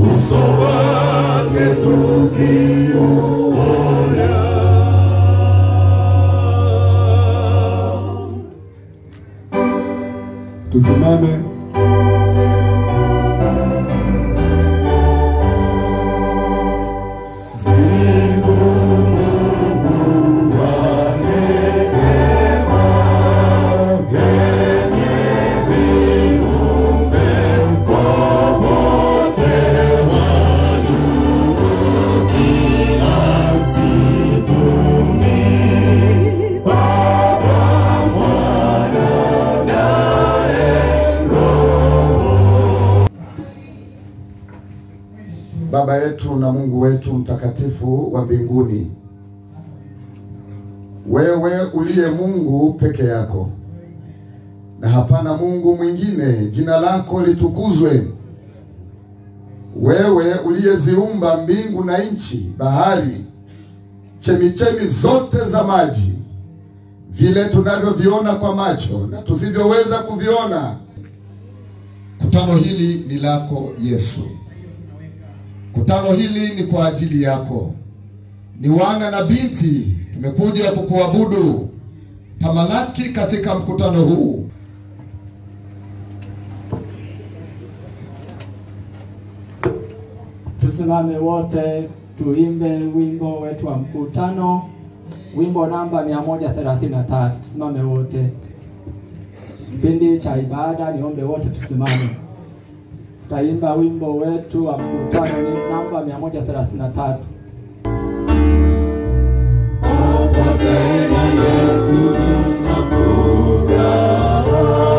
uso wake tukiuona. Tusimame. Sifu Mungu wa neema, yenye viumbe popote watukukia msifuni. Baba, Mwana, naye Baba yetu na Mungu wetu mtakatifu wa mbinguni, wewe uliye Mungu peke yako na hapana Mungu mwingine, jina lako litukuzwe. Wewe uliyeziumba mbingu na nchi, bahari, chemichemi zote za maji, vile tunavyoviona kwa macho na tusivyoweza kuviona. Kutano hili ni lako Yesu. Kutano hili ni kwa ajili yako, ni wana na binti, tumekuja kukuabudu. Tamalaki katika mkutano huu. Tusimame wote tuimbe wimbo wetu wa mkutano, wimbo namba 133. Tusimame wote. Kipindi cha ibada, niombe wote tusimame. Taimba wimbo wetu wa mkutano ni namba 133. Popote na Yesu nina furaha.